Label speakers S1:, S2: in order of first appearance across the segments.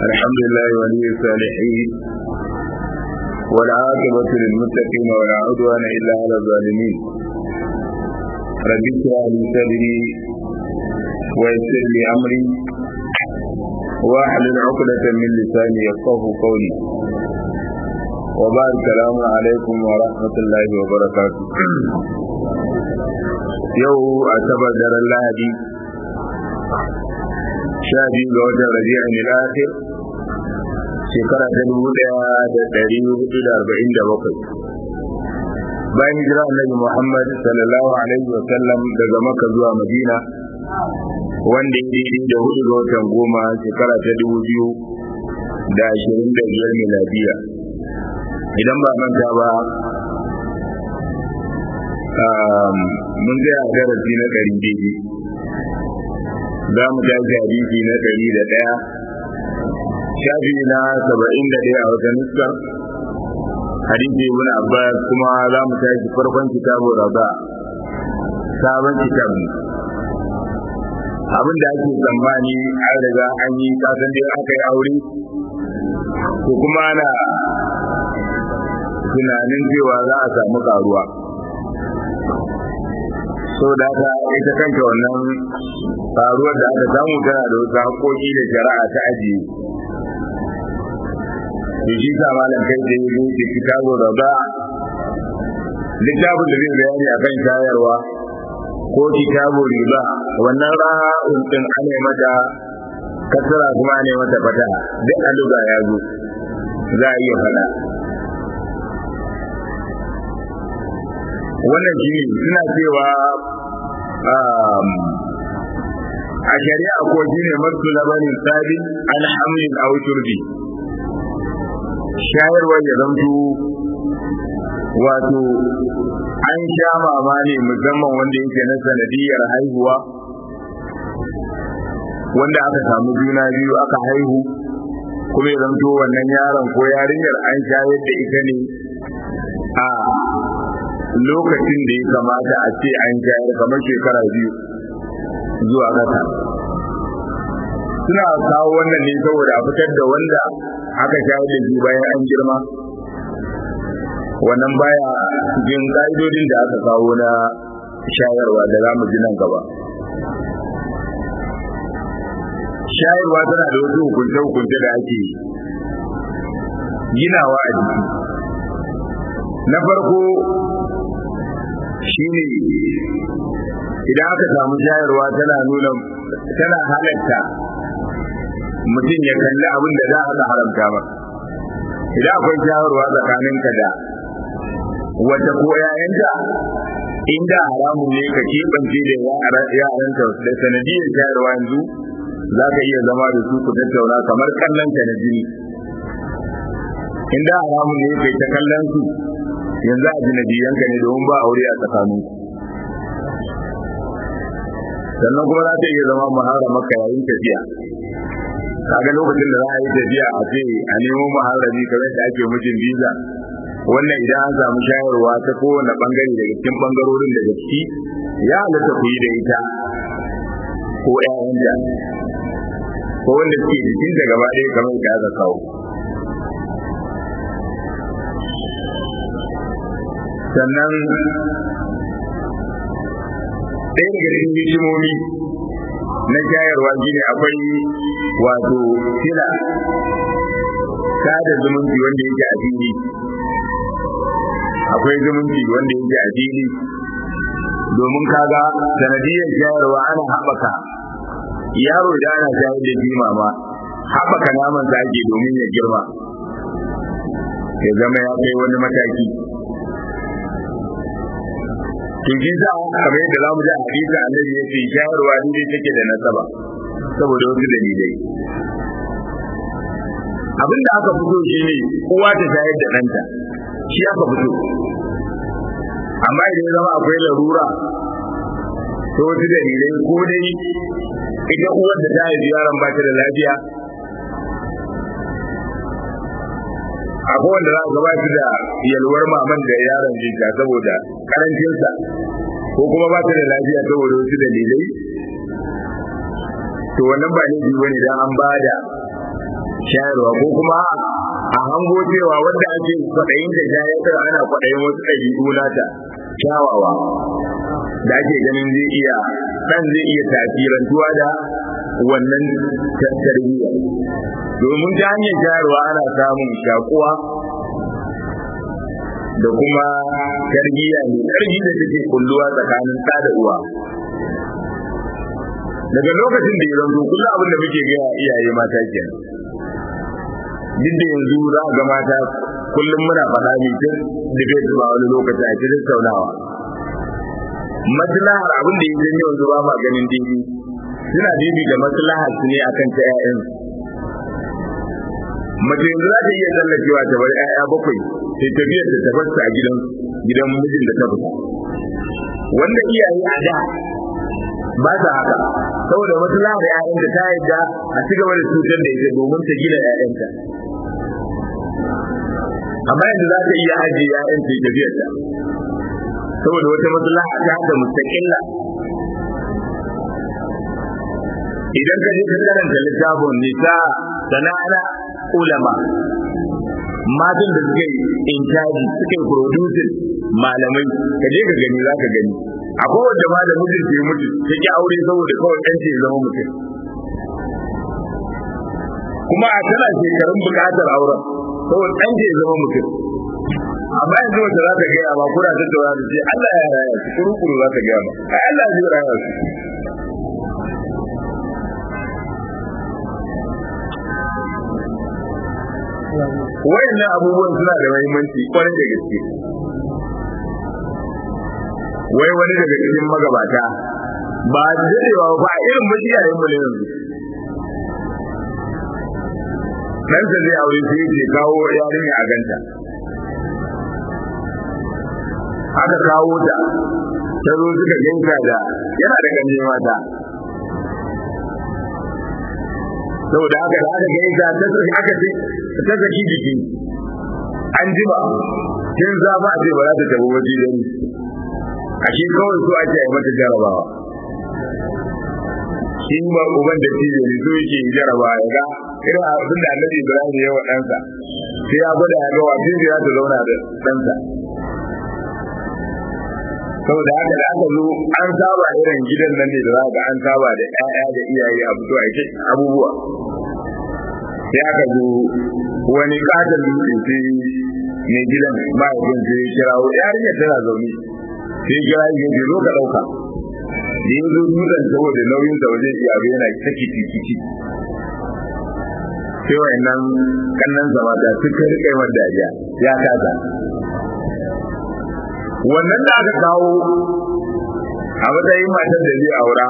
S1: الحمد لله ولي الصالحين والعاقبة للمتقين ولا عدوان إلا على الظالمين رب اشرح لي صدري ويسر لي أمري واحلل عقدة من لساني يفقه قولي وبعد السلام عليكم ورحمة الله وبركاته يو أعتبر در الله دي sha biyu ga watan rabi'a ne akhir shekara ta dubu daya da dari hudu da arba'in da bakwai bayan hijira annabi muhammad sallallahu alaihi wa sallam daga maka zuwa madina wanda ya daidai da hudu ga watan goma shekara ta dubu biyu da ashirin da biyar miladiya idan ba manta ba mun gaya darasi na ɗari daidai za mu tashi hadisi na ɗari da ɗaya shafi na saba'in da ɗaya a wata nuska hadisi ibn abbas kuma za mu tashi farkon kitabu raba sabon kitabu abin da ake tsammani an riga an yi kasan dai aka yi aure ko kuma ana tunanin cewa za a samu karuwa so da haka ita kanta wannan faruwar da aka samu tana da wasu haƙoƙi da shari'a ta ajiye to shi sa malam kai da yazo da kitabu raba littafin da zai bayani akan shayarwa ko kitabu riba wannan ra'un din ana mata kasara kuma ana mata fata duk aluga ya zo za a iya faɗa wannan shi ne suna cewa a shari'a ko shine masu labarin sabi alhamdulillah aw turbi shayarwa ya zanto wato an sha mama ne musamman wanda yake na sanadiyar haihuwa wanda aka samu juna biyu aka haihu kuma ya zanto wannan yaron ko yarinyar an shayar da ita ne a lokacin da ya kamata a ce an shayar kamar shekara biyu zuwa ƙasa suna kawo wannan ne saboda a fitar da wanda aka shayar da shi bayan an girma wannan baya cikin ƙa'idodin da aka kawo na shayarwa da za mu ji nan gaba shayarwa tana da wasu hukunce-hukunce da ake ginawa a jiki na farko shine idan aka samu shayarwa tana nuna tana halatta mutum ya kalli abin da za a ga haramta ba idan akwai shayarwa tsakaninka da wata ko yayanta inda haramun ne ka keɓance da yaranta da sanadiyar shayarwa yanzu za ka iya zama da su ku tattauna kamar kallon ta na jini inda haramun ne kai ta kallon su yanzu a jinabiyanka ne domin ba aure a tsakaninku sannan kuma za ta iya zama mahara maka yayin tafiya kaga lokacin da za a yi tafiya a ce a nemo maharami kamar da ake mijin biza wannan idan an samu shayarwa ta kowane bangare daga cikin bangarorin daga ciki ya halatta ku yi da ita ko ƴaƴanta ko wanda suke jikin da gaba ɗaya kamar da aka kawo sannan ɗaya daga cikin hikimomi na shayarwa shine akwai wato sila sada zumunci wanda yake a fili akwai zumunci wanda yake a fili domin kaga sanadiyar shayarwa ana haɓaka yaro da ana shayar da jima ma haɓaka naman sa ake domin ya girma ya zama ya kai wani mataki to shi za kamar yadda za mu ji a hadisi annabi ya ce shayarwa dai take da nasaba saboda wasu dalilai abin da aka fito shi ne uwa ta shayar da ɗanta shi aka fito amma idan ya zama akwai larura to wasu dalilai ko dai ita uwar da ta haifi yaron ba ta da lafiya akwai wanda za a gabata da yalwar maman da yaron jinta saboda karancinsa ko kuma ba ta da lafiya saboda wasu dalilai to wannan ba laifi bane dan an bada shayarwa ko kuma a hango cewa wanda ake kwaɗayin da shayarwa ana kwaɗayin wasu ɗabi'u nata kyawawa da ake ganin zai iya ɗan zai iya tasirantuwa da wannan tarbiyya domin ta hanyar shayarwa ana samun shakuwa da kuma tarbiyya mai ƙarfi da take kulluwa tsakanin ɗa da uwa daga lokacin da ya zanto kullum abin da muke gaya iyaye mata kenan duk da yanzu za ga mata kullum muna faɗa ne tun da bai zuba wani lokaci a cikin saunawa maslahar abin da ya janyo yanzu ba ma ganin dini suna dibi da maslahar su ne akan ta ƴaƴan mace yanzu za ta iya tsallakewa ta bar ƴaƴa bakwai sai ta biyar da ta fasta a gidan gidan mijin da ta fita wanda iyaye a da ba ta haka saboda maslahar ƴaƴan da ta yadda a ci gaba da cutar da ita domin ta gina ƴaƴanta amma yanzu za ta iya ajiye ƴaƴan ta tafiyar ta saboda wata maslaha ta da mustaqilla idan ka je ka karanta littafin nisa sana'ana ulama matan da suka yi intaji suka yi producing malamai ka je ka gani za ka gani akwai wanda ma da mijin ke mutu ta ki aure saboda kawai ɗan ce zama mutum kuma a tana shekarun buƙatar auren saboda ɗan ce zama mutum amma yanzu wata za ta gaya ma kuna tattauna da ce Allah ya raya su kuru-kuru za ta gaya ma ai Allah zai raya su wayannan abubuwan suna da muhimmanci kwarai da gaske wai wani daga cikin magabata ba dadewa ba a irin majiyayen mu ne yanzu dan sa zai aure sai ce kawo yarinya a ganta aka kawo ta ta zo suka ganka da yana da ganye mata saboda haka da aka gaisa ta saki aka ce ta saki jiki an jima kin za ba a ce ba za ta tafi waje da ni a shi kawai so ake yi mata jarabawa shi ba uban da shi ne so yake jarabawa ya ga irin abin da annabi ibrahim ya wa ɗansa sai ya gwada ya ga wafin da za ta zauna da ɗansa saboda haka da aka zo an saba irin gidan nan ne da za ga an saba da ƴaƴa da iyaye a fito a ce abubuwa sai aka zo wani katon dutse sai mai gidan mahaifin sai kirawo yarinyar tana zaune sai kira yi ce zo ka ɗauka da ya zo dutsen saboda nauyin sa wajen iyabe yana ta kici sai wa'annan kannan zama da suka rike wa dariya ya kasa wannan da aka kawo a matsayin matar da zai aura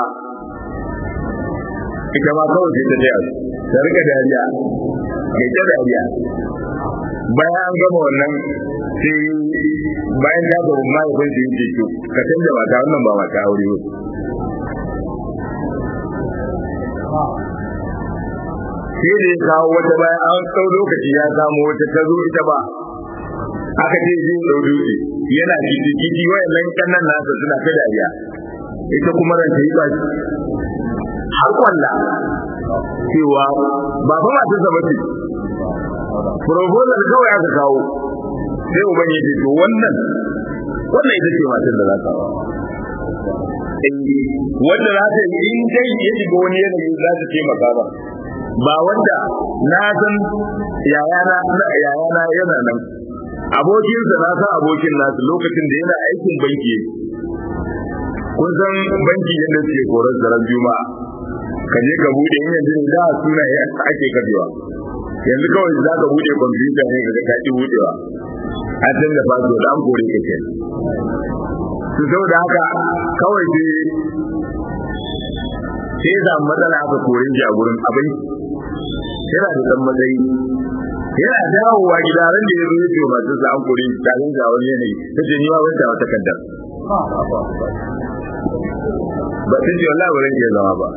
S1: ita ma kawai sai ta je ta rika dariya mai ta dariya bayan an gama wannan sai bayan ta gaba mahaifin su yake to ka canza mata wannan ba mata aure ba sai da ya kawo wata bayan an tsau lokaci ya samu wata ta zo ita ba aka ce zai ɗau dutse yana kiti kiti wayannan kannan nasa suna ta dariya ita kuma ran ta yi ba har kwalla cewa ba fa ma ta bace proposal kawai aka kawo sai uban ya ce to wannan wannan ita ce matar da za ka wanda za ta yi in dai ya shiga wani yanayi za ta taimaka ba ba wanda na san yayana yayana yana nan abokinsa na san abokin nasu lokacin da yana aikin banki kun san banki yadda suke korar zarar juma'a ka je ka bude in yanzu ne za a suna ake kafewa yanzu kawai za ka bude kwamfuta ne ka ka ki budewa an san da faso da an kore ka ke su sau da haka kawai sai sai da matsala aka kore shi a gurin abin yana da dan matsayi yana dawowa gida ran da ya zo yake masu sa an kore shi kafin ga wani yanayi ta ce ni ma ban wata kaddar ba ta ce wallahi ba zan iya zama ba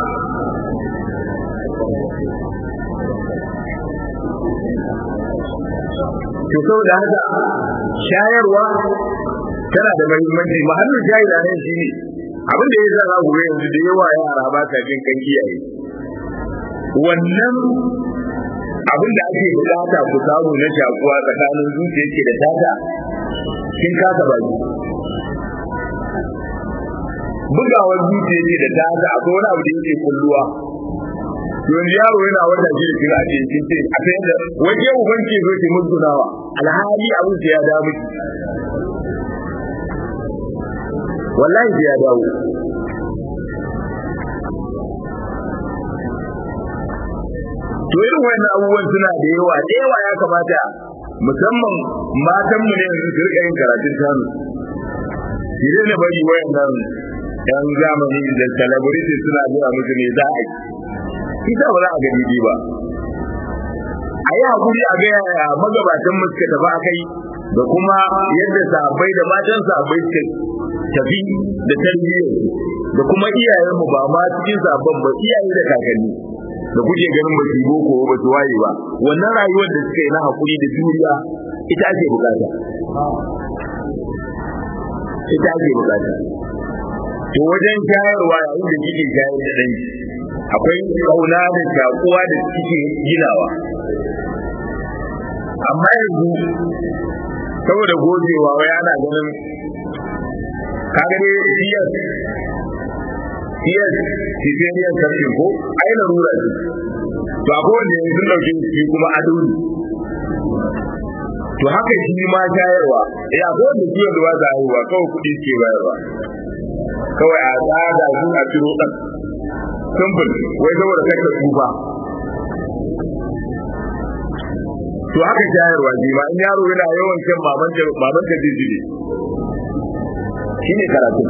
S1: to saboda haka shayarwa tana da muhimmanci mahallin shayarwa ne shi ne abin da ya zara gobe yanzu da yawa yara ba ta jin kan kiyaye wannan abin da ake bukata ku samu na shakuwa tsakanin zuciya ke da tata kin kasa baki bugawar zuciya ke da tata akwai wani abu da yake kulluwa yanzu yaro yana wata shi da kira a cikin ce a sai da waje uban ke zo ki musgunawa alhali abin sai ya dawo miki wallahi sai ya dawo to irin wannan abubuwan suna da yawa da yawa ya kamata musamman matan mu ne su rika yin karatun tanu shi ne bari wayannan yan zamani da celebrity suna zuwa musu ne za a yi ita ba za a gani ba a yi hakuri a gaya ya magabatan mu suka tafi akai da kuma yadda sahabbai da matan sahabbai suka tafi da tarbiyyar da kuma iyayen mu ba ma cikin sabon ba iyaye da kakanni da kuke ganin ba su boko ba su waye ba wannan rayuwar da suka yi na hakuri da juriya ita ake bukata ita ake bukata to wajen shayarwa yayin da kike shayar da danki akwai kauna da shakuwa da kike ginawa amma yanzu saboda gogewa wai ana ganin kaga dai siyas siyas sisiriyar sarki ko ai larura ce to akwai wanda yanzu sun dauke shi kuma ado ne to haka shi ma shayarwa ya akwai wanda ciwon da ba za a haihuwa kawai kuɗi ke bayarwa kawai a tsada su a ciro ɗan simple wai saboda kai ka tsufa to haka shayarwa ji ma in yaro yana yawan shan maman ta maman ta jijiri shine karatu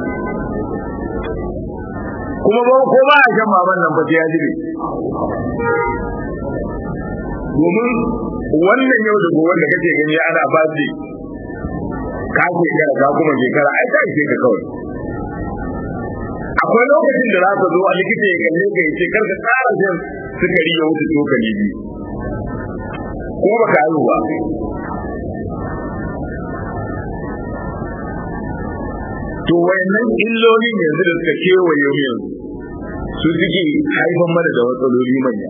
S1: kuma ba ko ba a shan maman nan ba sai ya jibe domin wannan yau da gobe da kake gani ana fasi ka shekara ka kuma shekara ai ta ishe ka kawai akwai lokacin da za ka zo a likita ya kalle ka yace kar ka tsara shan sukari ya wuce tsokali biyu ko ba ka yi ba to wayannan illolin yanzu da suka kewaye mu yanzu su suke haifan mana da matsaloli manya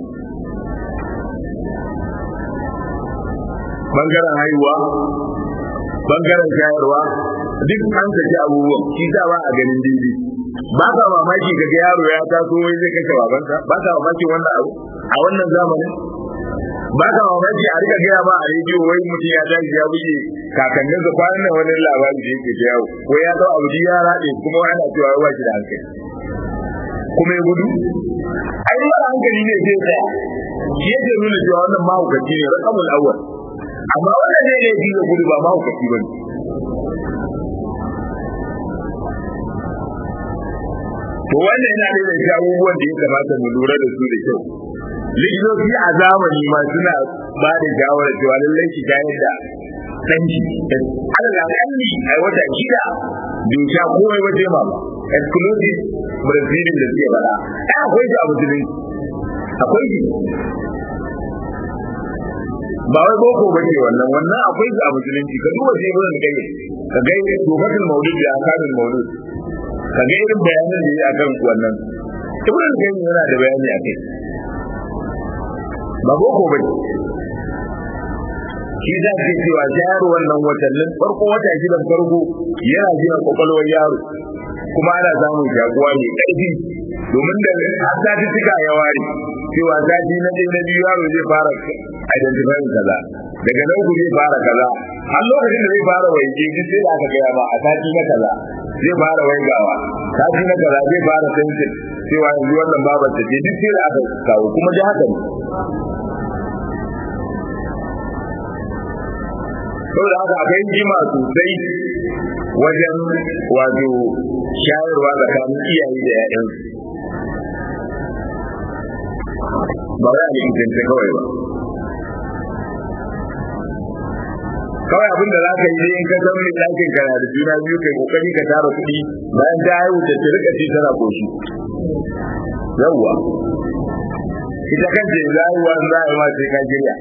S1: bangaren haihuwa bangaren shayarwa duk an saki abubuwan shi sa ba a ganin daidai ba ka mamaki ga yaro ya taso wai zai kashe babansa ba ka mamaki wannan abu a wannan zamanin ba ka mamaki a rika gaya ba a rediyo wai mutum ya tashi ya buge kakannin sa kwanan nan wani labari da yake ta yawo ko ya dau abu ya raɗe kuma ana cewa wai ba shi da hankali kuma ya gudu ai ba hankali ne zai tsaya shi yake nuna cewa wannan mahaukaci ne rakamul awwal amma wannan ne ne ya gudu ba mahaukaci ba ne to wannan yana da shi abubuwan da ya kamata mu lura da su da kyau likitoci a zamani ma suna ba da shawarar cewa lallai ki shayar da danki Allah kalli a wata shida bai sha komai waje ma ba exclusive breastfeeding da suke bada ai akwai shi a musulunci akwai shi ba wai boko ba ce wannan wannan akwai shi a musulunci ka duba sai mun gaye ka gaye tofatul maulid da akamin maulid ka ga irin bayanan da ya akan wannan ibn qayyim yana da bayani akai ba boko bane shi za ka cewa yaro wannan watannin farko wata gidan farko yana jiya kwakwalwar yaro kuma ana samun jagowa mai ƙarfi domin da har sati suka ya ware cewa sati na ɗaya na biyu yaro zai fara identifying kaza daga nan ku zai fara kaza har lokacin da zai fara waje duk sai da aka gaya ba a sati na kaza zai fara waigawa sati na kaza zai fara sensin cewa yanzu wannan babar ta ce duk sai da aka kawo kuma ji haka ne saboda haka akwai jima sosai wajen wato shayarwa tsakanin iyaye da 'ya'yansu ba za a likitance kawai ba kawai abin da za ka yi in ka san mai ɗakin ka na da juna biyu kai kokari ka tara kuɗi bayan ta haihu ta ta rika ce tana koshi yawwa ita kanta yanzu haihuwa za a yi ma sai ka girya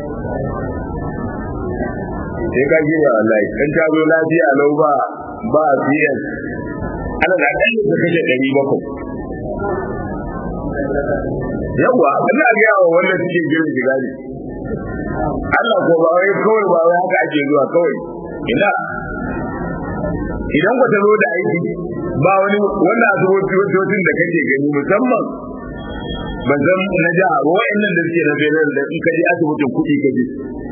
S1: sai ka girya wallahi in ta zo lafiya lau ba ba cs ana da ɗan da kashe ɗari bakwai yawwa ina ga yawa wanda suke girin shiga ne Allah ko ba wai kawai ba wai haka ake zuwa kawai ina idan ku ta zo da aiki ba wani wannan asibitocin da kake gani musamman ban san na jiha ba wa'annan da suke na federal da in ka je asibitin kuɗi ka je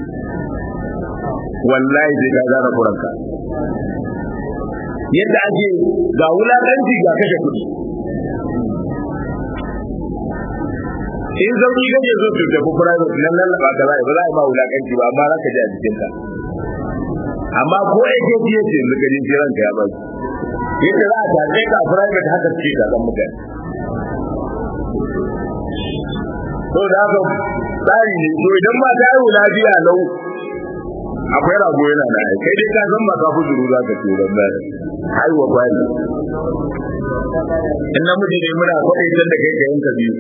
S1: wallahi sai ka zara kuranka yadda ake ga wulaƙanci ga kashe kuɗi in sauki kake so su tafi private nan lallaba ka za ba za a yi ma wulaƙanci ba amma za ka ji a jikinka amma ko ake fiye ce yanzu ka ji jiran ka ya ba yadda za a tace ka a private haka ce ka san mutane to da haka tsari ne to idan ma ta yi lafiya lau akwai rago yana na kai dai ka san ba ka fuzuru za ka tura ba haihuwa kwari in namiji ne muna kwaɗai can da kai ka yanka biyu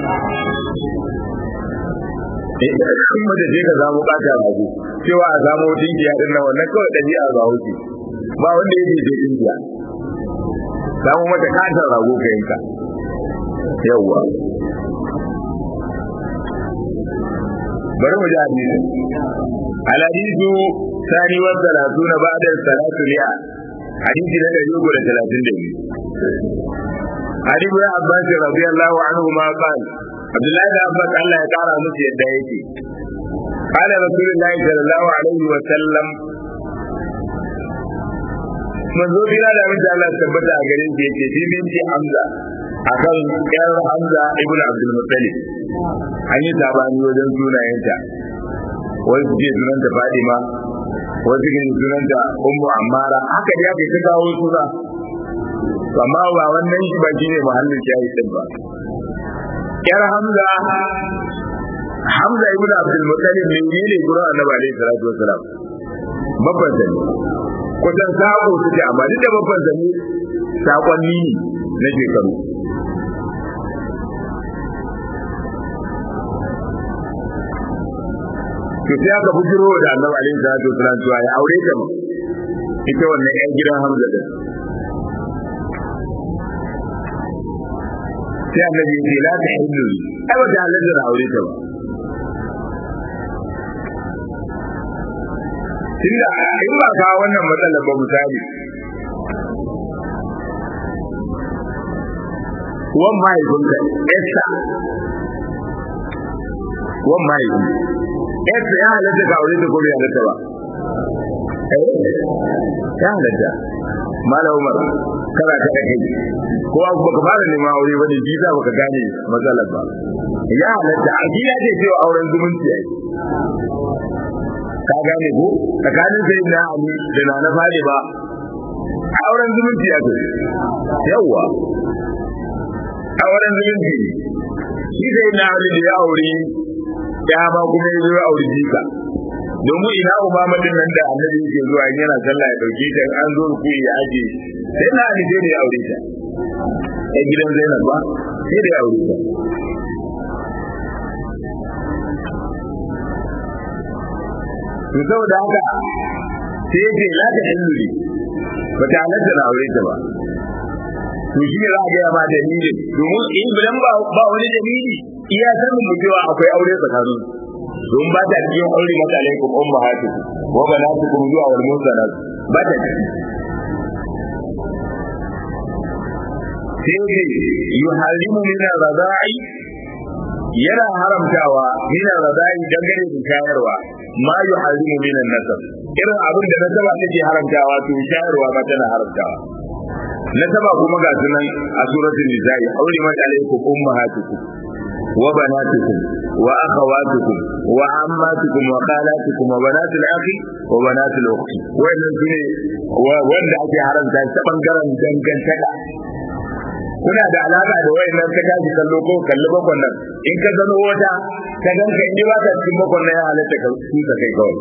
S1: in mace ce ka samu ɓata rago cewa a samu dinkiya din nan wannan kawai ɗabi'a ga wuce ba wanda ya ce dinkiya samu mata katar rago ka yanka yawwa bari mu ji hadisi الحديث ثاني والثلاثون بعد الثلاث مئة حديث لنا يقول ثلاثين دقيقة حديث يا عباس رضي الله عنهما قال عبد الله بن عباس الله يقرا مس يدايتي قال رسول الله صلى الله عليه وسلم manzo bila da mutum Allah tabbata a garin da yake shi binti Hamza akan yar Hamza ibn Abdul Muttalib an yi sabani wajen sunayenta wasu ke sunanta Fadima wasu ke sunanta Ummu Ammara haka da yake ta kawo suna amma ba wannan shi ba shine muhallin shahidin ba yar Hamza Hamza ibn Abdul Muttalib ne ne gurin Annabi alaihi salatu wasalam babban sani kusan sako suke amma duk da babban sani sakonni ne na shekaru to sai aka bujiro da annabi alaihi salatu wasallam cewa ya aure ta mu ita wannan yan gidan Hamza din sai annabi ya ce la ta hillu ai ba ta halatta na aure ta ba tunda in ba ka wannan matsalar ba misali wan mahaifinka Esther wan mahaifi Esther ya halatta ka aure ta ko bai halatta ba ya halatta Malam Umar kana ta da kai ko abu baka fara neman aure bane bi za baka gane matsalar ba ya halatta a ya ce cewa auren zumunci ai ka gane ko tsakanin sai na Ali da na na fadi ba auren zumunci ya ce yawa auren zumunci shi sai na Ali da ya aure ya ba kuma ya zo aure jika domin ina umama din nan da annabi yake zuwa in yana sallah ya dauke ta an zo ku ya aje sai na Ali dai ya aure ta a gidan Zainab ba sai da ya aure ta to saboda haka sai yake la ta illuri ba ta halatta na aure ta ba to shi ne za a gaya ma dalilin domin in bidan ba ba wani dalili iya sanin mu cewa akwai aure tsakanin don ba ta cikin aure maka alaikum ummahatukum wa banatukum zuwa wal musanat ba ta ciki sai yake yuharimu min ar-rada'i yana haramtawa min ar-rada'i dangane da shayarwa ma yuharimu min an-nasab irin abin da nasaba take haramtawa to shayarwa ba tana haramtawa nasaba kuma ga sunan a suratul nisa'i aure mata alaikum ummahatukum wa banatukum wa akhawatukum wa ammatukum wa khalatukum wa banatul akhi wa banatul ukhti wannan sune wanda ake haramta ta bangaren dangantaka kuna da alaka da wayannan ka tashi kallo ko kalli bakon nan in ka zano wata ka ganka in ba ka cikin bakon nan ya halatta ka tuka kai kawai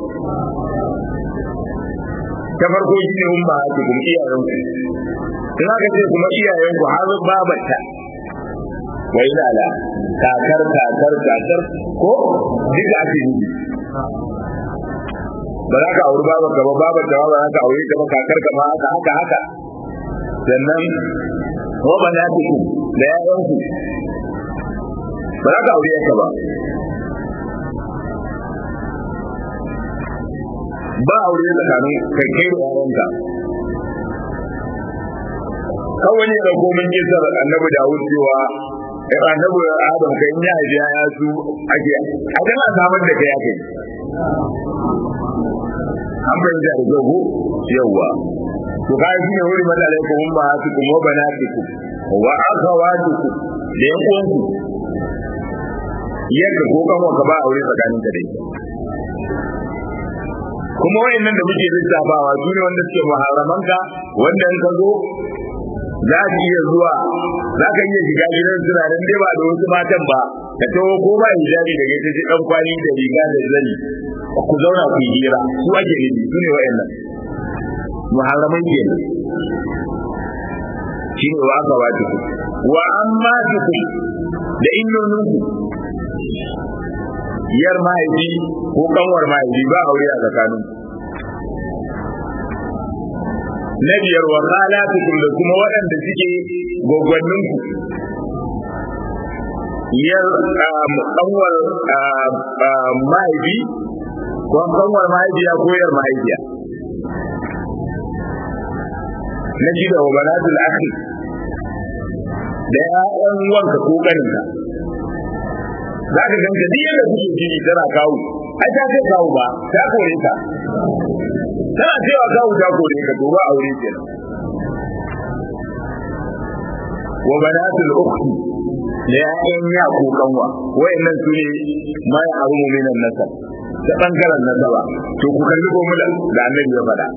S1: ta farko shi ne umma ku kuma iyayen ku in aka ce kuma iyayen ku har babarta wa ila la kakar kakar kakar ko duka ake yi ba za ka auri babar ka ba babar ka ba za ka aure ka ba kakar ka ma haka haka haka sannan ko ba na ku da yayan ku ba za ka aure ka ba ba aure tsakanin kai kai da yaranka kawai ne da komin kisar annabi Dawud cewa annabi Adam kai ya haifi ya su ake a dan a samar da kai ake an fahimta da kyau yawwa to ka yi ne wuri mata alaikum mun ba su kuma banatikum wa akhawatukum da yan uwanku yadda ko kan ka ba aure tsakanin ka da ita kuma wayannan da muke lissafawa su ne wanda suke muharramanka wanda in ka zo za ki iya zuwa za ka iya shiga gidan suna nan dai ba da wasu matan ba ka taho ko ba hijabi da gaita ji dan kwani da riga da zani ku zauna ku yi hira su ake nufi su ne wayannan muharraman ke shi ne wa aka wata ku wa amma ku da innoninku yar mahaifi ko kanwar mahaifi ba aure a tsakanin na biyar wa khalatukum da kuma waɗanda suke gwaggwannin ku yar kanwar mahaifi ko kanwar mahaifiya ko yar mahaifiya na shida wa banatul akhi da ya'yan wanka ko kaninka za ka ganka duk yadda kuke jini tana kawo ai ta ce kawo ba ta kore ka tana cewa kawo ta kore ka to ba aure kenan wa banatul ukhti da ya'yan ya ko kanwa wayannan su ne ma ya haru minan nasab ta bangaren nasaba to ku kalli ko da annabi ya faɗa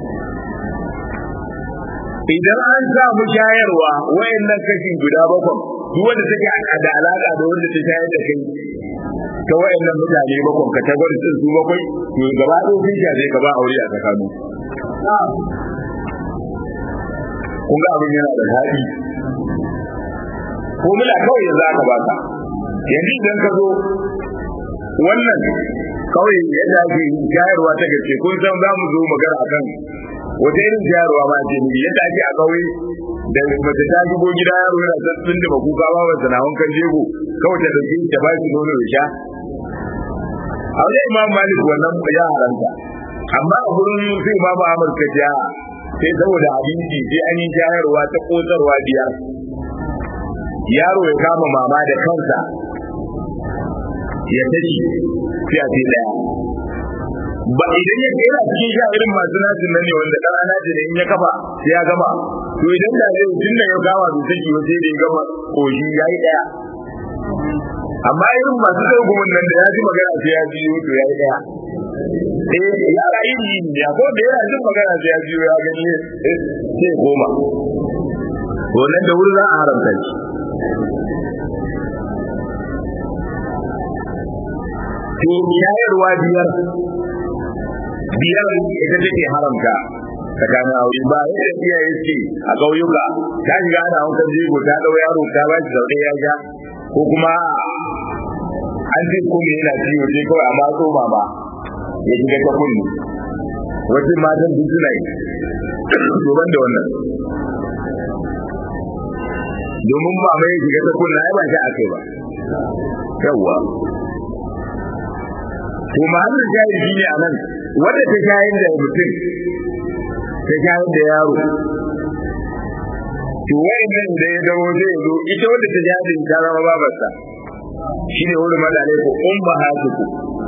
S1: idan an samu shayarwa wayannan kashi guda bakwai duk wanda take da alaka da wanda ta shayar da kai ta wayannan mutane bakwai ka ta gwada su bakwai to gaba ɗaya sun shafe ka ba aure a tsakanin kun ga abin yana da daɗi ko mula kawai yanzu aka baka yanzu idan ka zo wannan kawai yadda ake shayarwa ta gaske kun san za mu zo magana akan wata irin shayarwa ma ce ni yadda ake a kauye da mace ta shigo gida yaro yana sassun da makuka ba ba sana wankan jego kawai ta dauke ta ba shi nono ya sha a wajen imam malik wannan ya haranta amma a gurin sai imam ahmad ka ja sai saboda abinci sai an yi shayarwa ta kotsarwa biyar yaro ya kama mama da kansa ya tashi sai a ce daya ba idan ya yana cikin sha irin masu nasin nan ne wanda dan anaji ne in ya kafa sai ya gama to idan da zai tun da ya gama da take wa sai da ya gama koshi yayi daya amma irin masu tsogumin nan da ya ji magana sai ya ji to yayi daya eh ya rayu ni ya ko da yana jin magana sai ya ji ya gani sai goma to nan da wuri za a haramta shi to shayarwa biyar biyar ita take haramta tsakanin aure ba yadda iyaye ce a ƙauyuka ta shiga ana wankan jego ta ɗau yaro ta ba shi sau ya sha ko kuma an ce kuma yana ciwo sai kawai a matso mama ya shiga ta kulli wasu matan duk suna yi domin da wannan domin mama ya shiga ta kulli ai ba shi a kai ba yawwa to mahallin jahil shi ne a nan wadda ta shayar da mutum ta shayar da yaro to wayannan da ya dawo zai zo ita wadda ta shayar da ta zama babarsa shi ne wurin madalai ko umma hatuku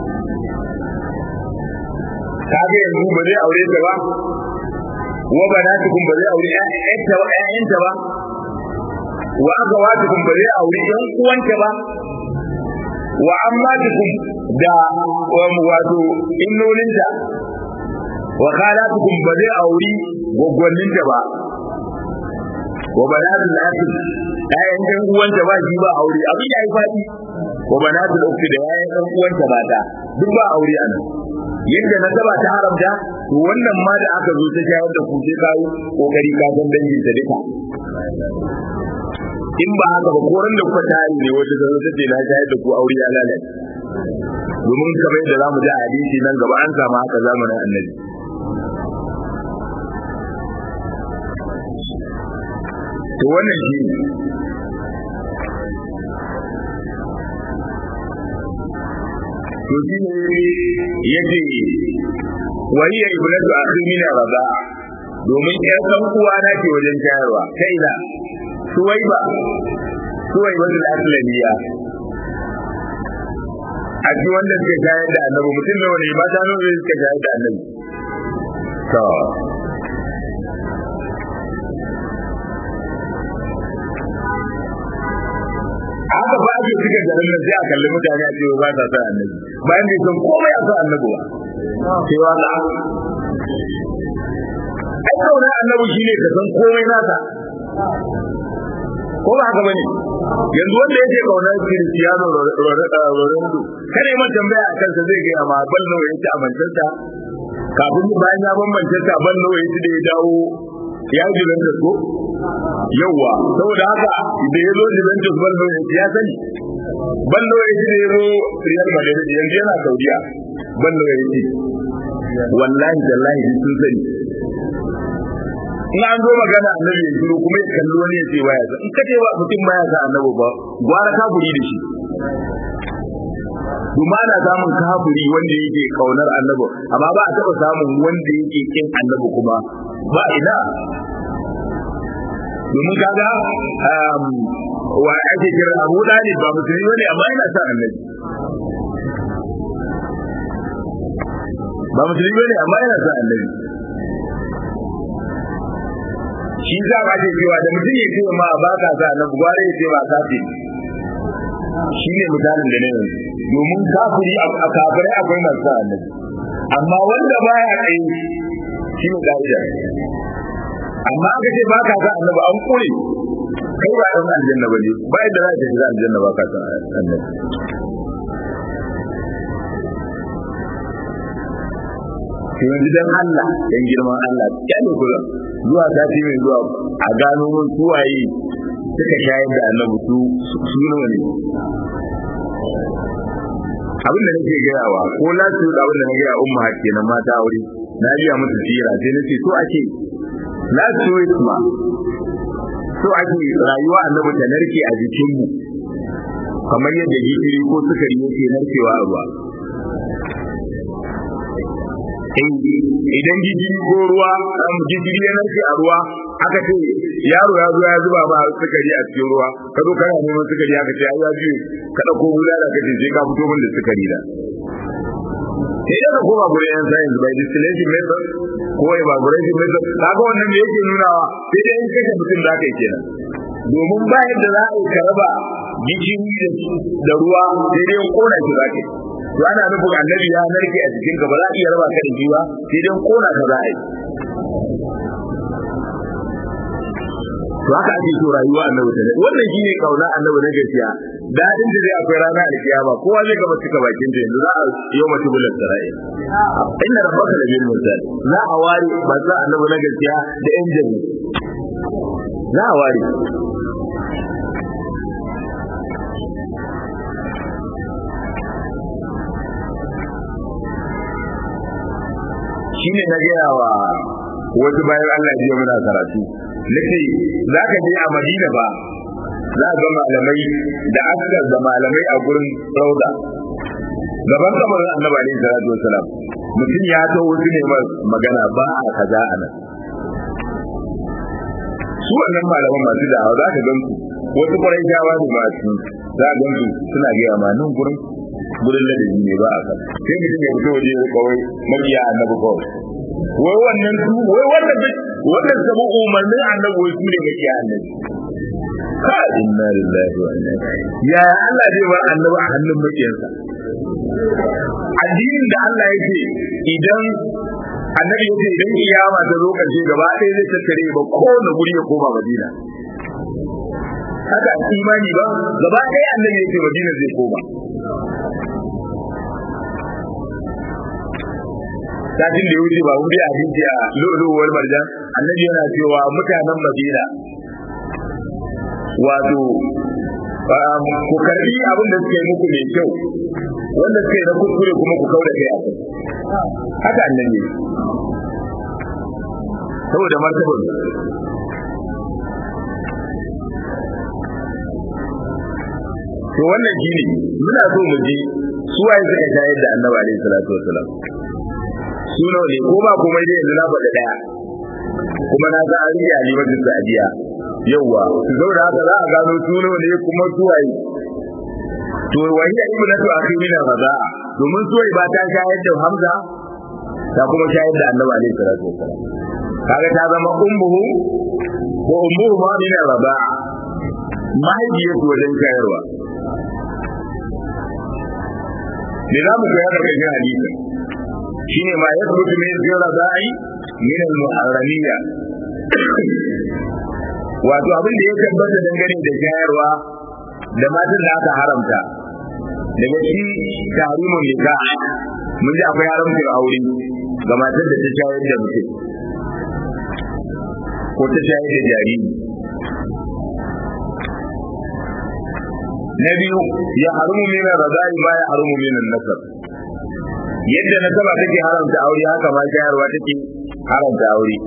S1: ka ga yanzu ba zai aure ta ba wa banatukum ba zai aure ƴaƴanta ba ƴaƴanta ba wa agawatukum ba zai aure ƴan uwanta ba wa ammatukum da wato innolinta wa khalatukum ba zai auri gwaggwanninta ba wa banatul akhi ayan dan uwanta ba shi ba aure abin yayi fadi wa banatul ukhti da yayin dan uwanta mata duk ba aure anan yadda na saba ta haramta to wannan ma da aka zo ta shayar da ku sai kawo kokari ka san dangin ta duka in ba haka ba koran da kuka tare ne wata zama ta ce na shayar da ku aure ya lalace domin kamar yadda zamu ji a hadisi nan gaba an samu haka zamanin annabi to wannan shi ne to shi ne ya ce wa hiya ibnatu akhi min radaa domin ƴar ɗan uwa na ce wajen shayarwa ta ina suwaiba suwaiba da aslamiya a ji wanda suka shayar da annabi mutum nawa ne mata nawa ne suka shayar da annabi to haka ba ake cika garin nan sai a kalli mutane a cewa ba sa san annabi bayan bai san komai a san annabi ba cewa na ai kaunar annabi shine ka san komai nasa ko ba haka bane yanzu wanda yake kaunar Cristiano Ronaldo kare man tambaya a kansa zai ga ma bal nawa yake a Manchester kafin bayan ya ban Manchester bal nawa yake da ya dawo ya ji da ko yawa saboda haka da ya zo Juventus bal nawa yake ya sani bal nawa yake da ya zo Real Madrid yanzu yana Saudiya bal nawa yake wallahi tallahi sun sani in an zo magana annabi ya shiru kuma ya kalli wani ya ce baya sa in ka ce ba mutum baya sa annabi ba gwara kafuri da shi kuma ana samun kafuri wanda yake kaunar annabi amma ba a taɓa samun wanda yake kin annabi kuma ba ina domin kaga wa ake kira abu dali ba musulmi bane amma yana sa annabi ba musulmi bane amma yana sa annabi shi za a ce cewa da mutum ya ce ma ba ka sa na gware ya ce ba kafi shi ne misalin da ne yanzu domin kafiri a kafirai akwai masu sa annabi amma wanda ba ya tsaye shi ne ka'ida amma aka ce ba ka sa annabi an kure kai ba ɗan aljanna ba ne ba yadda za ka shiga aljanna ba ka sa annabi yanzu dan Allah dan girman Allah kyale kula zuwa sati mai zuwa a gano mun suwaye suka shayar da annabi su su nawa ne abin da nake gayawa ko lasu da abin da nake gaya umma hakke na mata aure na biya musu tsira sai nace so ake lasu isma so ake rayuwa annabi ta narke a jikinmu kamar yadda gishiri ko sukari yake narkewa a ruwa idan gishiri ko ruwa gishiri ya narke a ruwa aka ce yaro ya zo ya zuba ma sukari a cikin ruwa ka zo kana neman sukari aka ce ai ya ji ka dauko bulala ka ce sai ka fito min da sukari da sai da koma gurin yan science by distillation method ko evaporation method kaga wannan me yake nunawa sai dai in kashe mutum da aka yi kenan domin ba yadda za a yi ka raba gishiri da ruwa sai dai in kona shi za ka yi to ana nufin annabi ya narke a jikin ka ba za a iya raba ka da shi ba sai dai kona ka za a yi to haka ake so rayuwa annabi ta wannan shine kauna annabi na gaskiya dadin da zai akwai rana alkiyama kowa zai gaba cika bakin da yanzu za a yau mace bulan sarai inna rabbaka la bil mursal za a ware ba za annabi na gaskiya da yan jabi za a ware shine na gaya wa wasu bayan Allah ya muna karatu nace za ka je a Madina ba za ga malamai da askar da malamai a gurin rauda gaban kamarin annabi alaihi salatu wasalam mutum ya to wasu ne magana ba a kaza a nan su wannan malaman masu da'awa za ka gan su wasu kwarai shawa ne masu za ka gan su suna gaya ma nan gurin gurin ladabi ne ba a kan sai mutum ya fito waje ya kawai mabiya annabi kawai wai wannan su wai wannan wannan sabu umarnin annabi wai su ne mabiya annabi ka inna lillahi wa inna ilaihi ya Allah zai bar annabi a hannun makiyansa addinin da Allah yake idan annabi yake idan kiyama ta zo karshe gaba ɗaya zai tattare ba kowane guri ya koma Madina haka imani ba gaba ɗaya annabi yake Madina zai koma satin da ya wuce ba wuri a hinji a luluwar marjan annabi yana cewa mutanen madina wato ku karbi abin da suka yi muku mai kyau wanda suka yi na kuskure kuma ku kauda kai a kai haka annabi saboda martabar to wannan shine muna so mu ji suwaye suka shayar da annabi alaihi salatu wasalam suna ne ko ba kuma dai yanzu na faɗa ɗaya kuma na ga an yi alimatu sa'adiya yawwa saboda haka za a gano suna ne kuma suwaye to wani ibnatu akhirina raza'a domin suwai ba ta shayar da Hamza ta kuma shayar da Annabi alaihi salatu wasallam kaga ta zama ummuhu ko ummuhu ma min raza'a mahaifiyar su wajen shayarwa me za mu koya daga cikin hadisin shine ma yasbutu min raza'i min al-muharramiyya wato abin da ya tabbata dangane da shayarwa da matan da aka haramta daga shi tarimun nika mun ji akwai haramcin aure ga matan da ta shayar da mutum ko ta shayar da jariri na biyu ya harumu min razai ma ya harumu min nasab yadda nasaba take haramta aure haka ma shayarwa take haramta aure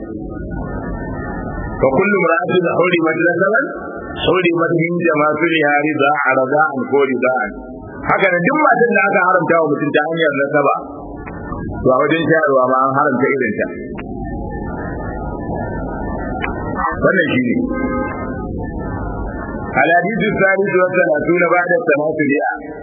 S1: fa kullu mar'atin hurimat nasaban hurimat min jama'atiha rida'a rada'an ko rida'an haka da duk matan da aka haramta wa mutum ta hanyar nasaba to a wajen shayarwa ma an haramta irin ta wannan shi ne الحديث الثالث والثلاثون بعد الثلاثمائة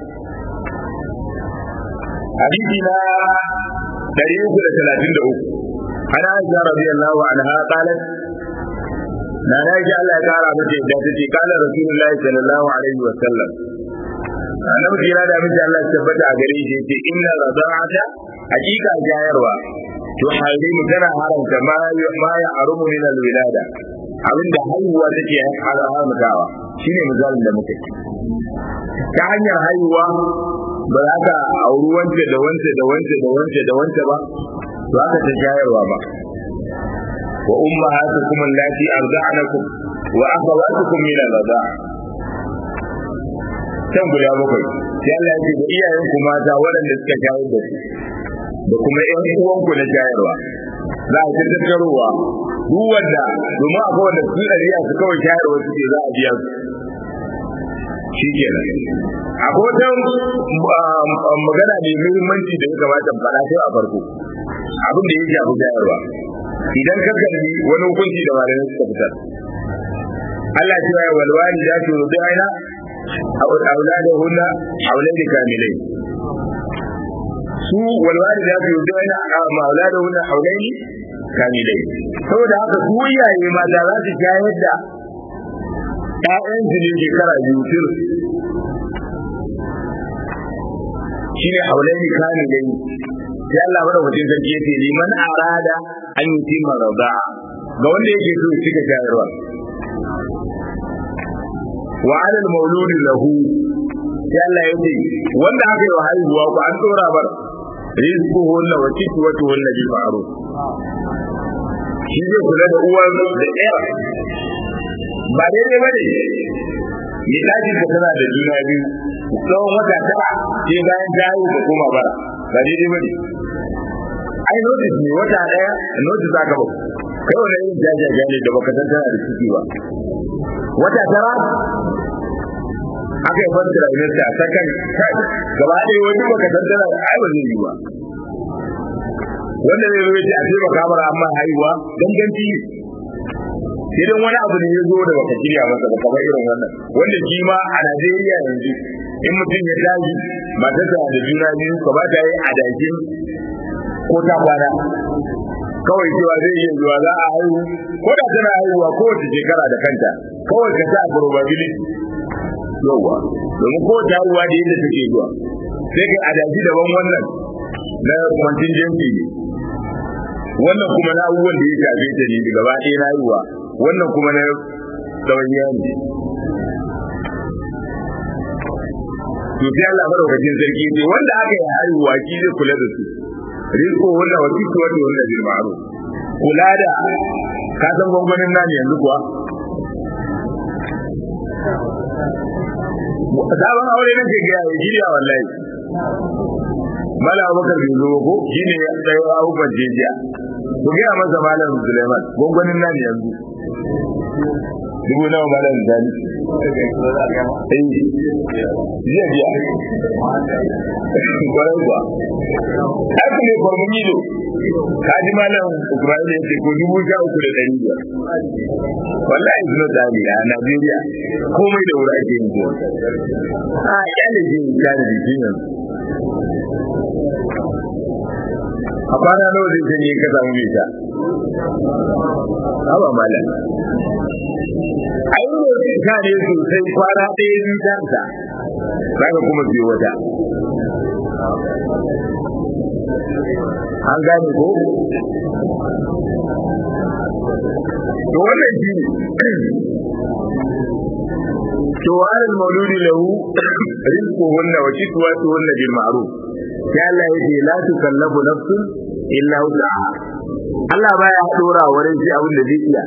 S1: حديثنا تاريخ ثلاثين دعوه عن عائشة رضي الله عنها قالت na na ji Allah ya kara mata yadda ta ce kala rasulullahi sallallahu alaihi wa sallam annabi jira da miji Allah ya tabbata a gare shi yace inna rada'ata hakika jayarwa to harimu tana haramta ma ma ya harumu min alwilada abinda haihuwa take haramtawa shine misalin da muke ta hanyar haihuwa ba za ka auri wance da wance da wance da wance da wance ba to haka ta jayarwa ba وأمهاتكم اللاتي أرضعنكم وأخواتكم من الرضاعة can guda bakwai sai Allah ya ce da iyayenku mata waɗanda suka shayar da su da kuma ƴan uwanku na shayarwa za a ta tattarowa duk wanda domin akwai wanda su ɗariya su kawai shayarwa suke za a biya su shi kenan akwai wata magana mai muhimmanci da ya kamata faɗa sai a farko abin da ya shafi shayarwa idan ka kalli wani hukunci da malamai suka fitar Allah ce ya walwali da su rubu aina auladahunna auladi kamilai su walwali da su rubu aina auladahunna auladi kamilai saboda haka su iyaye mata za su shayar da ƴaƴan su ne shekara biyu tur shine auladi kamilai sai Allah madaukakin sarki yace liman arada an yi tima rada ga wanda yake so ya cika shayarwa wa ala al-mawlud lahu sai Allah yace wanda aka yi wa haihuwa ku an tsora bar rizquhunna wa kiswatuhunna bil ma'ruf shi zai kula da uwar da ɗaya ba daidai ba ne ya tashi ka tana da juna biyu tsawon wata tara sai bayan ta haihu ka koma bara ba daidai ba ne ai notice ne wata daya notice aka ba kai wani irin jajaja ne da baka san tana da ciki ba wata tara aka yi fasta da ilinta ta kan kai gaba ɗaya wani baka san tana da ai ba zai yi ba wanda zai zo ya ce a ce baka mara amma haihuwa ganganci idan wani abu ne ya zo da baka shirya masa ba kamar irin wannan wanda shi ma a Najeriya yanzu in mutum ya tashi matarsa da juna biyu ka ba ta yi adakin ko ta kwana kawai cewa zai iya zuwa za a haihu ko da tana haihuwa kowace shekara da kanta kawai ka sa probability yawa domin ko ta haihuwa da yadda take zuwa sai kai adaki daban wannan na contingency ne wannan kuma na abubuwan da ya shafe ta ne gaba ɗaya na haihuwa wannan kuma na ɗawainiya ne to sai Allah madaukakin sarki ne wanda aka yi haihuwa shi zai kula da su rizko wanda wa kisu wanda wanda bil ma'ruf kula da ka san gwangwanin nan yanzu kuwa sabon aure na ke gaya ya shirya wallahi mala abubakar bai zo ko shi ne ya tsaye abubuwan jejiya ku gaya masa malam suleiman gwangwanin nan yanzu dubu nawa malam zani jiya biya kwarai kuwa haka ne kwarmin ido ka ji malam Ibrahim ya ce ko dubu sha uku da ɗari biyar wallahi suna tsari a Najeriya komai da wuri ake yin zuwa a kyale je in kyale jikin yanzu a kwana nawa zai sanye ka samu mai ta haba malam ai ne ka ne sosai kwana ɗaya biyu ta ta za ka kuma siyo wata an gane ko to wannan shi ne to alal mauludi lahu rizquhunna wa kiswatuhunna bil ma'ruf ya Allah yake la tukallafu nafsun illa wus'aha Allah baya dora wurin shi abin da zai iya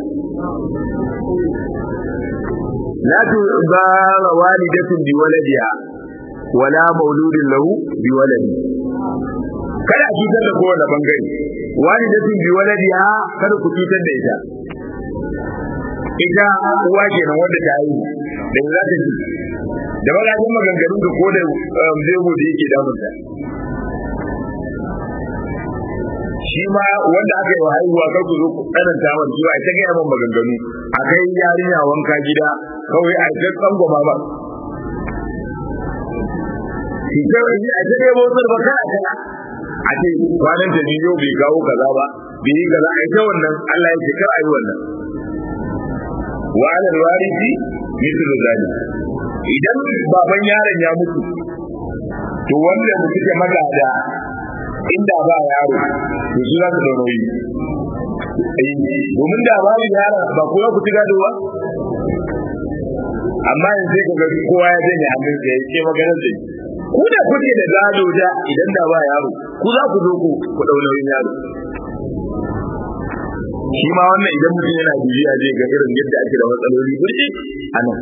S1: la tubara walidatun bi waladiha wala mauludin lahu bi waladi kada a cutar da kowane bangare walidatun bi waladiha kada ku cutar da ita ita uwa kenan wanda ta yi da za ta ji da magajin maganganu da ko da zego da yake damunta shi ma wanda aka yi wa haihuwa kar ku zo ku tsananta wa shi ba ita ga yaman maganganu a kai yarinya wanka gida kawai a ta tsangwama ba shi ta yi a ta ne motsar ba kana kana a ce kwanan ta yau bai kawo kaza ba bai yi kaza a ita wannan Allah ya ce kar a yi wannan wa alal warisi mithlu zalik idan baban yaron ya mutu to wanda mutu ke magada inda ba yaro to su za su da nauyi domin da babu yaron ba ko ku ci gado ba amma yanzu sai kaga kowa ya janye hannun sa ya ce maganar da ku da kuke da gado da idan da ba yaro ku za ku zo ku ku dau nauyin yaro shi ma wannan idan mutum yana bibiya zai ga irin yadda ake da matsaloli burji a nan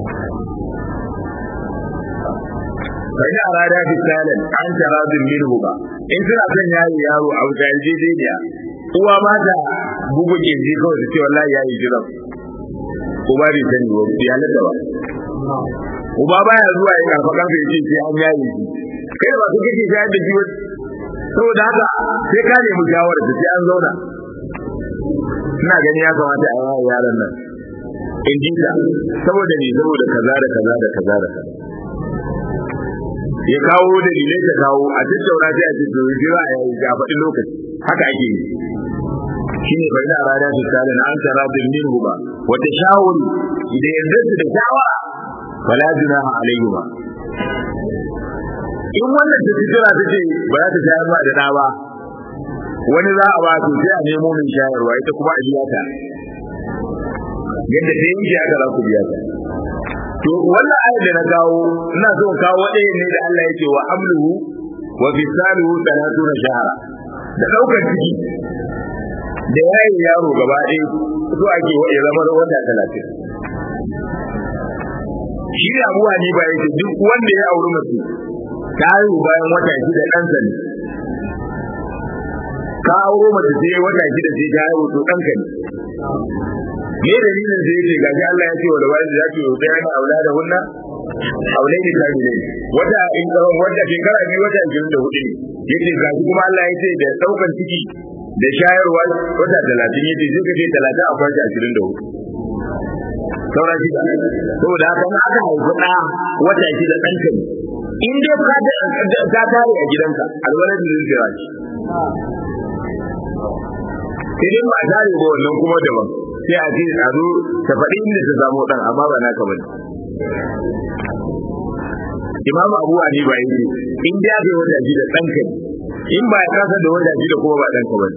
S1: fa ina arada fi salan an taradin minhu ba in suna son yayi yaro a wuta yarjejeniya uwa ma ta bugu kirji kawai ta ce wallahi yayi jira uba bai sani wa ya halatta ba uba baya zuwa ya karfa kansa ya ce sai an yayi shi kai ba su kake shayar da shi wani saboda haka sai ka nemi shawara sai an zauna ina gani ya kamata a yawa yaran nan in ji ta saboda ne saboda kaza da kaza da kaza da kaza ya kawo dalilai ta kawo a tattauna sai a ce to jira a yayi ga faɗin lokaci haka ake yi shine bai da rada su tare an tara bin minhu ba wata shawuri idan yanzu su da shawara fala junaha alaihi ba in wannan ta jira ta ce ba za ta shayar ba da ɗa ba wani za a ba to sai a nemo min shayarwa ita kuma a biya ta yadda ta yanke aka za ku biya ta to wannan ayar da na kawo ina so in kawo ɗaya ne da Allah yake wa amluhu wa fisaluhu talatuna shahara da ɗaukar ciki da yayin yaro gaba ɗaya so ake ya zama wata talatin shi ne abuwa ni ba yake duk wanda ya auri mace ta haihu bayan wata shida ɗansa ne ka auro mace sai wata shida sai ta haihu to ɗanka ne me dalilin sai yace gashi Allah ya ce wa lawai da zaki yi bayani aula da hunna aulai ne kai ne wata in wata shekara biyu wata 24 ne yace gashi kuma Allah ya ce da daukan ciki da shayarwa wata 30 yace sai ka ce 30 a kwanci 24 saura shida saboda haka in aka haifi ɗa wata shida ɗanka ne in dai ka ka tare a gidanka alwalad da zai jira shi sai dai ba tare ba wannan kuma daban sai a ce a zo ta faɗi inda ta samu ɗan amma ba naka bane Imam Abu Hanifa yake in da aka wata ji da ɗanka in ba ya kasa da wata ji da kuma ba ɗanka bane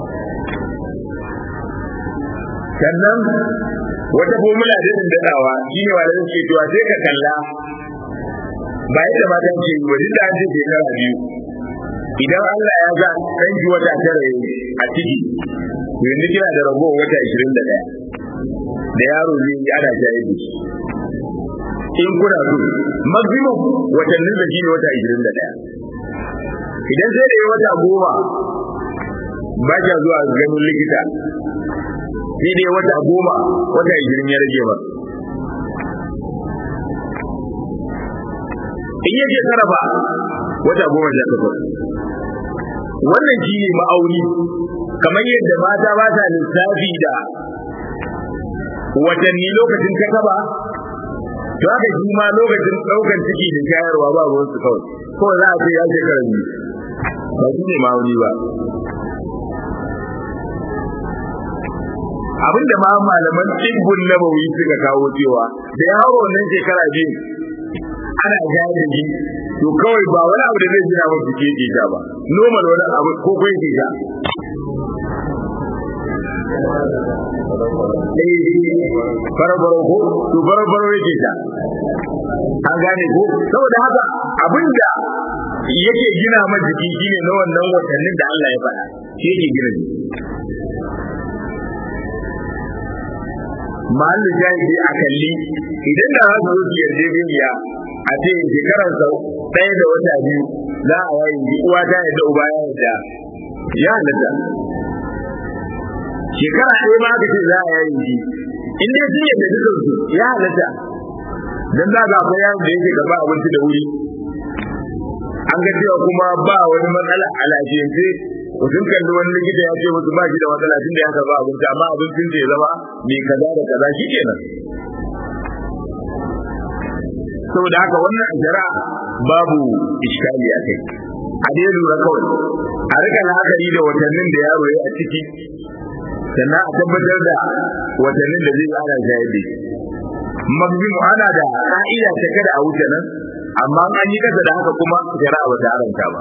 S1: sannan wata formula da din dadawa shine wanda suke cewa sai ka kalla ba yadda mata ke yi wajen da an ce shekara biyu idan Allah ya ga ɗan ji wata tara a ciki yanzu kina da ragowar wata 21 da yaro zai yi ana shayar da shi in kuna so maximum watannin da shi ne wata 21 idan sai da yi wata goma ba kya zuwa ganin likita sai dai wata goma wata 20 ya rage ba in ya shekara ba wata goma sha takwas wannan shi ne ma'auni kamar yadda mata ba ta lissafi da watanni lokacin ta kaba to haka shi ma lokacin ɗaukar ciki da shayarwa ba ruwan su kawai kawai za a ce ya shekara biyu ba shi ne ma'auni ba abinda ma malaman tsibbun nabawi suka kawo cewa da ya hawa wannan shekara biyu ana shayar da shi to kawai ba wani abu da zai jira ba su ke sha ba normal wani abu ko kai ke sha farabaro ko to farabaro yake sha an gane ko saboda haka abinda yake gina ma jiki shine na wannan watannin da Allah ya faɗa shi yake gina jiki mahallin jahili a kalli idan da za su zo su yarjejeniya a ce shekarar sau ɗaya da wata biyu za a wayi ji uwa ta yadda uba ya yadda ya halatta shekara ɗaya ma aka ce za a yayi ji in dai sun yadda dukan su ya halatta dan za ga akwai yaron da yake karɓa abinci da wuri an ga cewa kuma ba wani matsala a lafiyance sun kalli wani likita ya ce musu ba shi da matsala tun da ya karɓa abinci amma abincin da ya zama mai kaza da kaza shi kenan saboda haka wannan shari'a babu iskali a kai a dai lura kawai a rika la'akari da watannin da yaro ya a ciki sannan a tabbatar da watannin da zai ana shayar da magzim ana da ka'ida ta kada a wuce nan amma an yi kasa da haka kuma shari'a ba ta haramta ba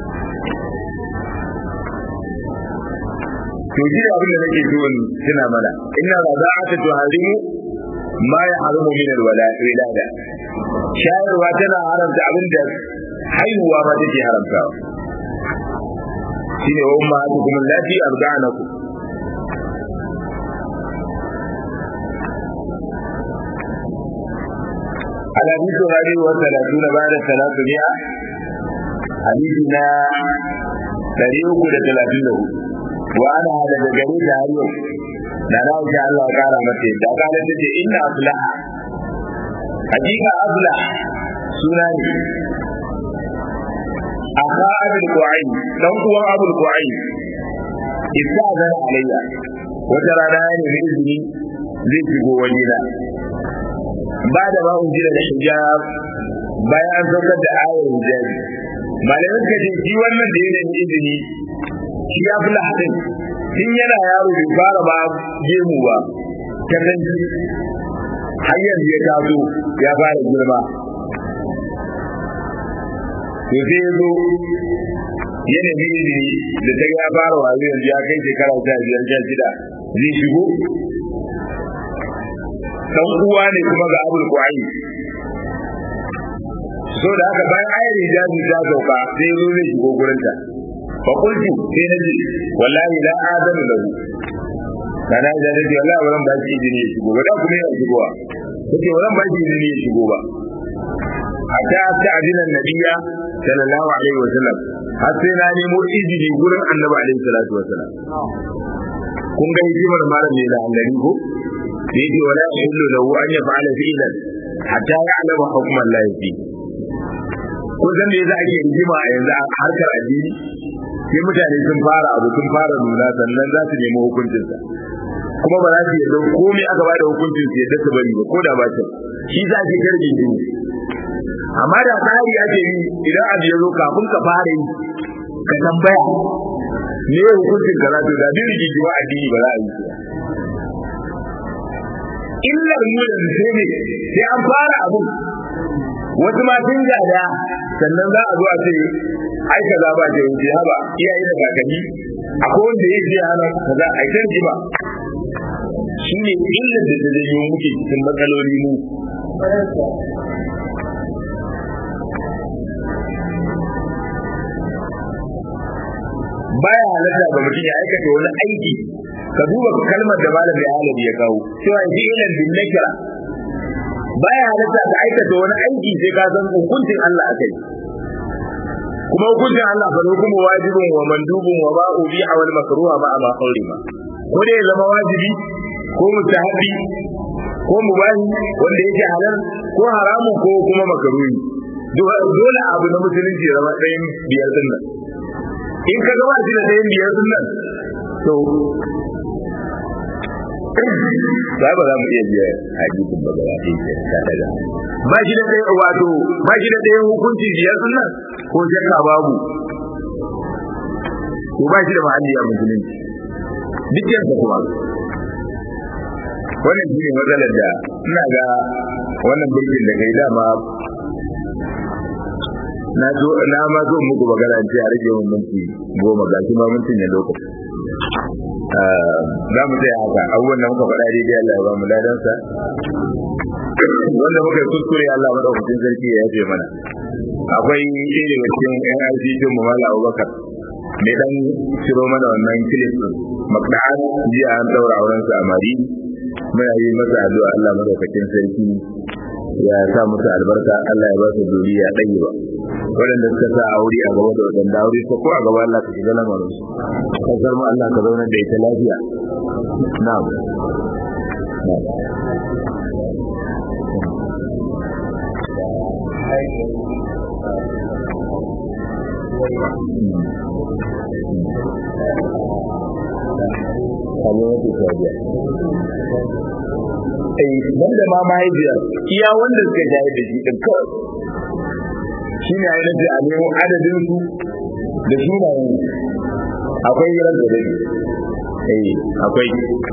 S1: to shi abin da nake so in tuna mana inna raza'ata tuharimu ma ya haramu min alwalada shayarwa tana haramta abin da haihuwa ma take haramtawa shine wa ummahatukum allati arda'anakum الحديث الرابع والثلاثون بعد ثلاثمائة حديثنا تاريخ ثلاثين له وأنا هذا بجريد هاريو da na wuce Allah ya kara mata da kana tace inna aflaha hakika afla suna ne aka abul qu'ayn dan uwan abul qu'ayn isa zan alayya wata rana ne da izini zai shigo wajena ba da ba unjila da hijab bayan an saukar da ayar hijabi malamin ka ce shi wannan da yanayin izini shi ya fi lahadin tun yana yaro bai fara ba gemu ba ta kanci har yanzu ya taso ya fara girma to sai ya zo yana izini da ta ya fara wazo yanzu ya kai shekara ta biyar sha shida zai shigo dan uwa ne kuma ga abul ku'ayi so da haka bayan ayar hijabi ta sauka sai zo zai shigo gurinta fa qultu sai na ce wallahi la adanu lahu kana da dai wallahi wannan ba shi izini ya shigo ba da kuma ya shigowa kace wannan ba shi izini ya shigo ba hatta ta adina nabiyya sallallahu alaihi wasallam har sai na nemo izini gurin annabi alaihi salatu wasallam kun ga hikimar malam ne da annabi ko da yake wala yahillu lahu an yaf'ala fi'lan hatta ya'lama hukm Allah fi kun san me yasa ake rigima a yanzu a harkar addini sai mutane sun fara abu sun fara nuna sannan za su nemi hukuncinsa kuma ba za su yarda komai aka bada hukuncin su yadda su bari ba ko da ba ta shi za ki karbi ne amma da tsari ake yi idan abu ya zo kafin ka fara yi ka tambaya me hukuncin ka za to da bin rigiwa addini ba za a yi illar mu da sai ne sai an fara abu wasu ma sun gada sannan za a zo a ce ai kaza ba ce wuce haba iyaye da kakanni akwai wanda ya ce hana kaza ai kan ji ba shine illar da ta janyo muke cikin matsaloli mu baya halatta ga mutum ya aikata wani aiki ka duba kalmar da malamin alabi ya kawo cewa ji ilan bin nakira baya halatta ka aikata wani aiki sai ka san hukuncin Allah a kai kuma hukuncin Allah fa hukumu wajibin wa mandubun wa ma ubi a wal makruha ma ma hurima ko dai zama wajibi ko mustahabi ko mubahi wanda yake halal ko haramun ko kuma makruhi dole abu na musulunci ya zama ɗayan biyar din nan in ka gaba shi da ɗayan biyar din nan to ba ba za mu iya biya hadisin ba gaba ɗaya ke ta daga ba shi da ɗayan wato ba shi da ɗayan hukunci biyar din nan ko shakka babu ko ba shi da mahalli a musulunci duk yansa kuma wannan shi ne matsalar da ina ga wannan birkin da kai dama na zo na ma zo muku magana ce a rage mun minti goma ga shi ma mintin ne lokaci za mu tsaya haka abubuwan da muka faɗa daidai Allah ya ba mu ladansa wanda muka yi kuskure Allah madaukakin sarki ya yafe mana akwai ɗaya daga cikin yan arziki mu mala abubakar ne dan ciro mana wannan kilif din makda'an jiya an daura auren sa a mari muna yi masa addu'a Allah madaukakin sarki ya sa musu albarka Allah ya ba su duniya ɗaya ba waɗanda suka sa aure a gaba da waɗanda aure ko a gaba Allah ka shiga lamarin su kasar mu Allah ka zauna da ita lafiya na'am wanda ma mahaifiyar iya wanda suka shayar da shi ɗin kawai shi ne ainihin a nemo adadin su da sunayen akwai yirar da dare eh akwai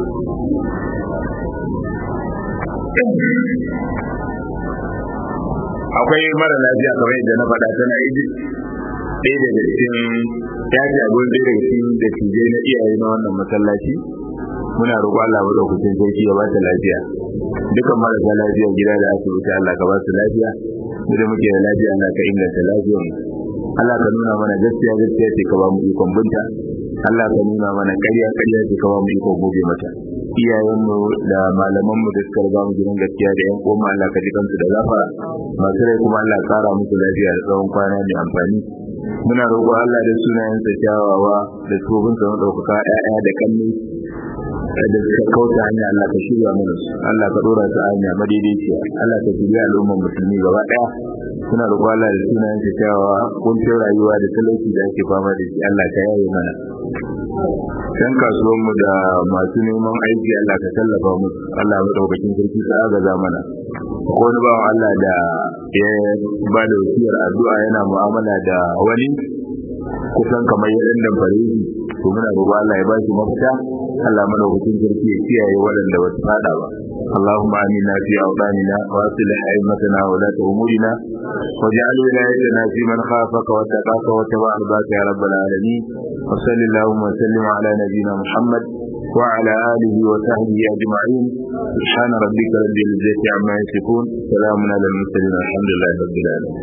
S1: akwai mara lafiya kamar yadda na faɗa tana egypt ɗaya daga cikin ya ce abin ɗaya daga cikin da tije na iyaye na wannan masallaci muna roƙo Allah madaukakin sarki ya ba ta lafiya dukan marasa lafiya gida da asibiti Allah ka ba su lafiya mu da muke da lafiya Allah ka inganta lafiyar mu Allah ka nuna mana gaskiya gaskiya ce ka ba mu ikon binta Allah ka nuna mana ƙarya ƙarya ce ka ba mu ikon gobe mata iyayenmu da malaman mu da suka riga mu gidan gaskiya da yan uwan Allah ka ji kansu da gafara masu rai kuma Allah ƙara musu lafiya da tsawon kwana mai amfani muna roƙo Allah da sunayensa kyawawa da tsobinsa maɗaukaka ƴaƴa da kalli da suka kauta hanya Allah ka shirya mana su Allah ka dora su hanya madaidaiciya Allah ka shirya al'ummar musulmi gaba daya suna roƙo Allah da sunayen sa kyawawa kuncin rayuwa da talauci da ake fama da shi Allah ka yaye mana kan kasuwan mu da masu neman aiki Allah ka tallafa musu Allah madaukakin sarki ka agaza mana wani bawan Allah da ya ba da wasiyar addu'a yana mu'amala da wani kusan kamar ya dan damfare shi to muna roƙo Allah ya ba shi mafita Allah madaukakin sarki ya kiyaye waɗanda ba su fada ba اللهم آمنا في أوطاننا وأصلح أئمتنا وولاة أمورنا واجعل ولايتنا في من خافك واتقاك واتبع رضاك يا رب العالمين وصل اللهم وسلم على نبينا محمد وعلى آله وصحبه أجمعين سبحان ربك رب العزة عما يصفون سلام على المرسلين الحمد لله رب العالمين